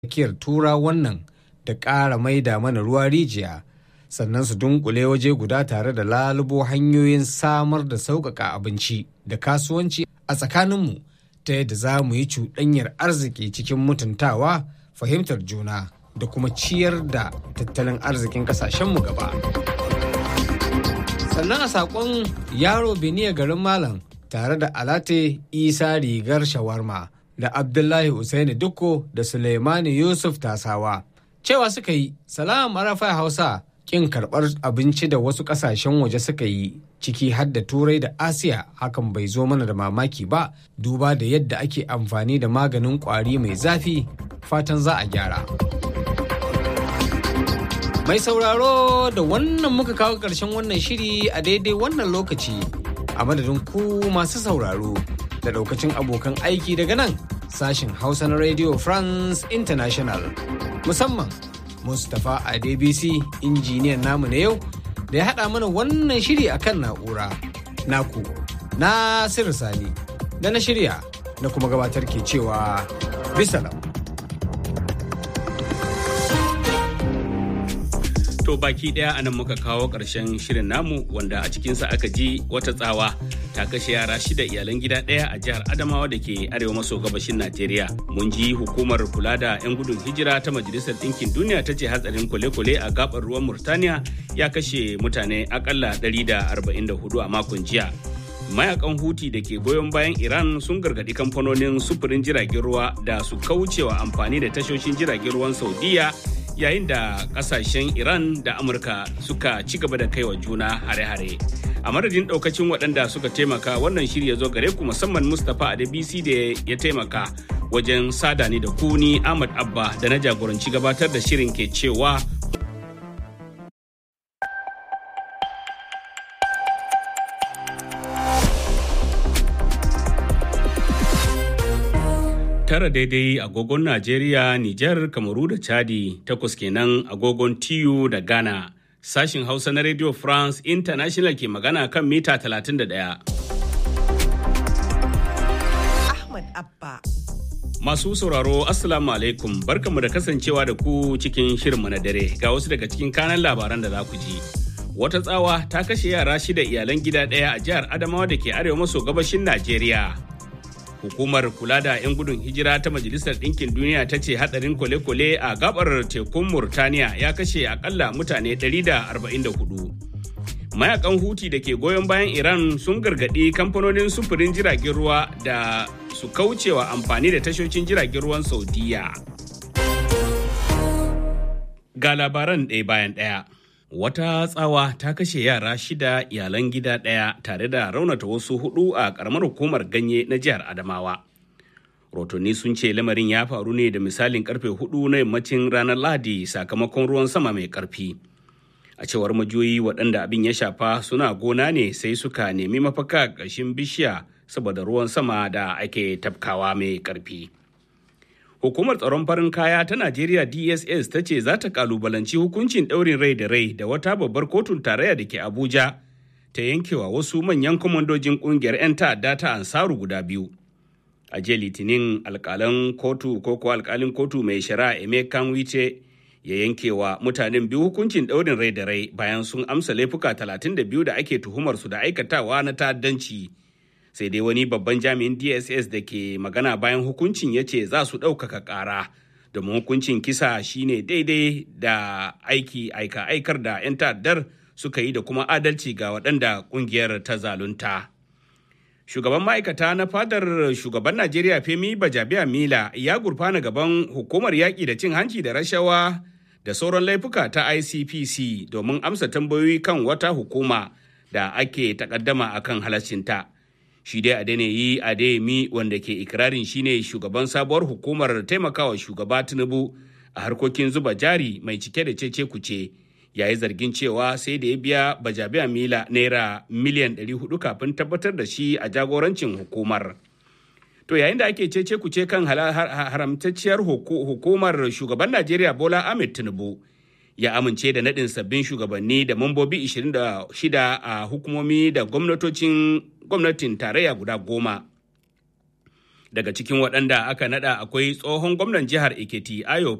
tsakiyar tura wannan da ƙara maida mana ruwa rijiya sannan su dunkule waje guda tare da lalubo hanyoyin samar da sauƙaƙa abinci da kasuwanci a tsakaninmu ta yadda za mu yi cuɗanyar arziki cikin mutuntawa fahimtar juna da kuma ciyar da tattalin arzikin ƙasashenmu gaba. sannan a saƙon yaro beniya garin malam tare da alate isa rigar shawarma da abdullahi Usaini dukko da suleimani yusuf tasawa cewa suka yi salam arafa hausa kin karɓar abinci da wasu ƙasashen waje suka yi ciki har da turai da asiya hakan bai zo mana da mamaki ba duba da yadda ake amfani da maganin ƙwari mai zafi fatan za a gyara mai sauraro da wannan muka kawo ƙarshen wannan shiri a daidai wannan lokaci a madadin ku masu sauraro da daukacin abokan aiki daga nan sashen hausa na radio france international musamman mustapha adebisi injiniyan namu na yau da ya haɗa mana wannan shiri akan na'ura naku na sani da na shirya na kuma gabatar ke cewa bisalam To baki daya anan muka kawo ƙarshen shirin namu wanda a cikinsa aka ji wata tsawa ta kashe yara shida iyalan gida ɗaya a jihar Adamawa da ke arewa maso gabashin Najeriya. Mun ji hukumar kula da 'yan gudun hijira ta Majalisar Ɗinkin Duniya ta ce hatsarin kwale-kwale a gabar ruwan Murtaniya ya kashe mutane akalla 144 a makon jiya. Mayakan Huti da ke goyon bayan Iran sun gargaɗi kamfanonin sufurin jiragen ruwa da su kaucewa amfani da tashoshin jiragen ruwan Saudiya yayin da kasashen iran da amurka suka ci gaba da kaiwa juna hare-hare a madadin daukacin waɗanda suka taimaka wannan shiri ya zo gare ku musamman mustapha adebisi da ya taimaka wajen sada ni da kuni ahmad abba da na jagoranci gabatar da shirin ke cewa tara daidai agogon Najeriya, Nijar, Kamaru da Chadi, takwas kenan agogon TU da Ghana. Sashin Hausa na Radio France International ke magana kan mita 31. Ahmad Abba. Masu sauraro Assalamu alaikum barkanmu da kasancewa da ku cikin shirinmu na dare ga wasu daga cikin kanan labaran da za ku ji. Wata tsawa ta kashe yara shida iyalan gida ɗaya a jihar Adamawa da ke arewa maso gabashin Najeriya. hukumar kula da 'yan gudun hijira ta majalisar ɗinkin duniya ta ce hadarin kwale-kwale a gabar tekun murtaniya ya kashe akalla mutane 144 mayakan huti da ke goyon bayan iran sun gargaɗi kamfanonin sufurin jiragen ruwa da su kaucewa amfani da tashoshin jiragen ruwan saudiya ga labaran ɗaya bayan ɗaya Wata tsawa ta kashe yara shida iyalan gida ɗaya tare da raunata wasu hudu a ƙaramar hukumar ganye na jihar Adamawa. Rotonni sun ce lamarin ya faru ne da misalin karfe hudu na yammacin ranar Lahadi sakamakon ruwan sama mai ƙarfi. A cewar majoyi waɗanda abin ya shafa suna gona ne sai suka nemi mafaka ƙarshen bishiya saboda ruwan sama da ake tafkawa mai ƙarfi. Hukumar tsaron farin kaya ta Najeriya DSS ta ce za ta kalubalanci hukuncin ɗaurin rai da rai da wata babbar kotun tarayya da ke Abuja ta yankewa wasu manyan kwamandojin ƙungiyar 'yan ta'adda ta Ansaru guda biyu. A jiya Litinin alƙalan kotu ko ko alƙalin kotu mai shari'a Emeka Wice ya yankewa mutanen biyu hukuncin ɗaurin rai da rai bayan sun amsa laifuka 32 da ake tuhumar su da aikatawa na ta'addanci. sai dai wani babban jami'in dss da ke magana bayan hukuncin ya ce za su ɗaukaka ƙara domin hukuncin kisa shine daidai da aiki aika aikar da 'yan ta'addar suka yi da kuma adalci ga waɗanda ƙungiyar ta zalunta shugaban ma'aikata na fadar shugaban najeriya femi bajabiya mila ya gurfana gaban hukumar yaƙi da cin hanci da rashawa da sauran laifuka ta icpc domin amsa tambayoyi kan wata hukuma da ake takaddama akan halaccinta. shi dai Adeniyi Adeyemi wanda ke ikirarin shine shugaban sabuwar hukumar taimakawa shugaba Tinubu a harkokin zuba jari mai cike da cece kuce yayi zargin cewa sai da ya biya bajabiya mila naira miliyan 400 kafin tabbatar da shi a jagorancin hukumar. To yayin da ake cece kuce kan haramtacciyar hukumar shugaban Najeriya Bola Ahmed Tinubu ya amince da naɗin sabbin shugabanni da mambobi 26 a hukumomi da gwamnatocin gwamnatin tarayya guda goma Daga cikin waɗanda aka nada akwai tsohon gwamnan jihar Ekiti Ayo